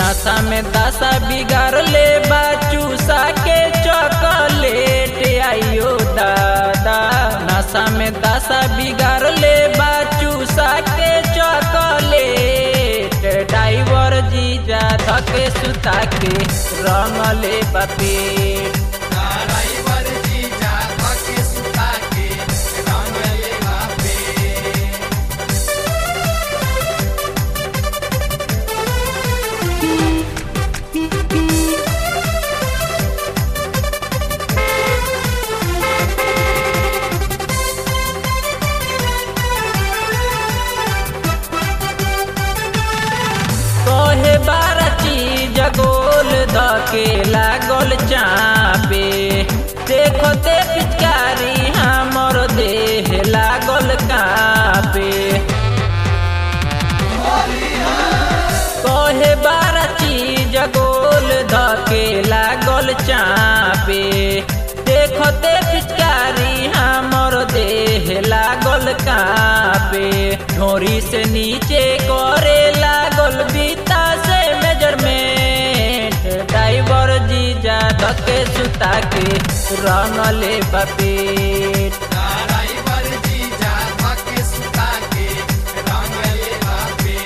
नशा में दशा बिगाड़ ले बा चूसा के चॉकलेट आइयो दादा नशा में दशा बिगाड़ ले बा चूसा के चॉकलेट ड्राइवर जीजा धके सुता के रंग ले पेट ड्राइवर जीजा धके सुता के रंग ले बापे कहे बारह चीज गोल धके लागल चापे देखो ते पिचकारी हमर देह लागल कापे कहे बारह चीज गोल धके लागल चापे देखो ते पिचकारी हमर देह लागल कापे ढोरी से नीचे करे लागल बीता से मेजरमेंट ड्राइवर जीजा धके सुता के रंग ले पेट ड्राइवर जीजा धके सुता के रंग ले बापे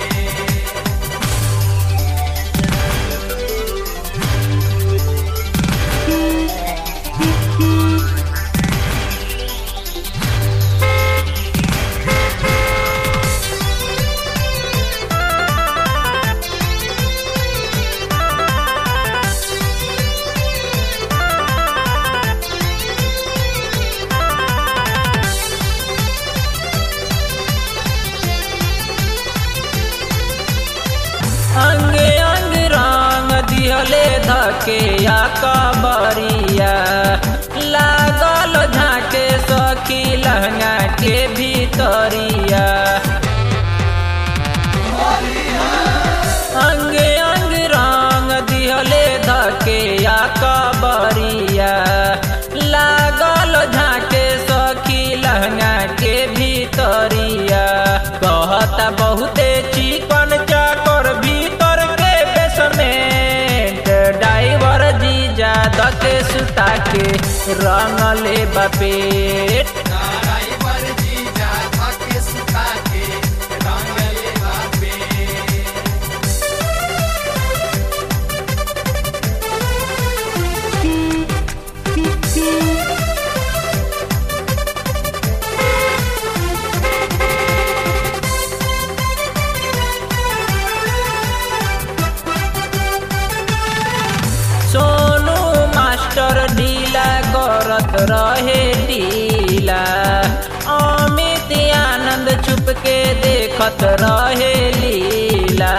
अंग अंग रंग दिहले धके या कबरिया लागल झाके सखी लहंगा के भीतरिया अंग अंग रंग दिहले धके या कबरिया लागल झाके सखी लहंगा के भीतरिया कहता बहुते चिकन चाकर भीतर के बेसमेंट ड्राइवर जीजा धके सुता के रंग ले पेट ड्राइवर जीजा धके सुता के रंग ले बापे सोनू मास्टर ढीला करत रहे ढीला अमित आनंद छुप के देखत रहे लीला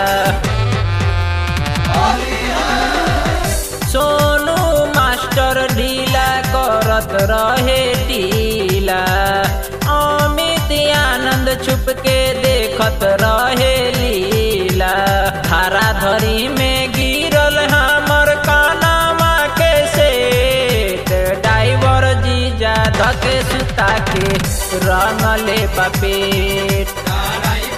सोनू मास्टर ढीला करत रहे ढीला अमित आनंद छुप के देखत रहे लीला धारा धरी में गिरल हमर कानामा के सेट ड्राइवर जीजा धके सुता के रंग ले पेट ड्राइवर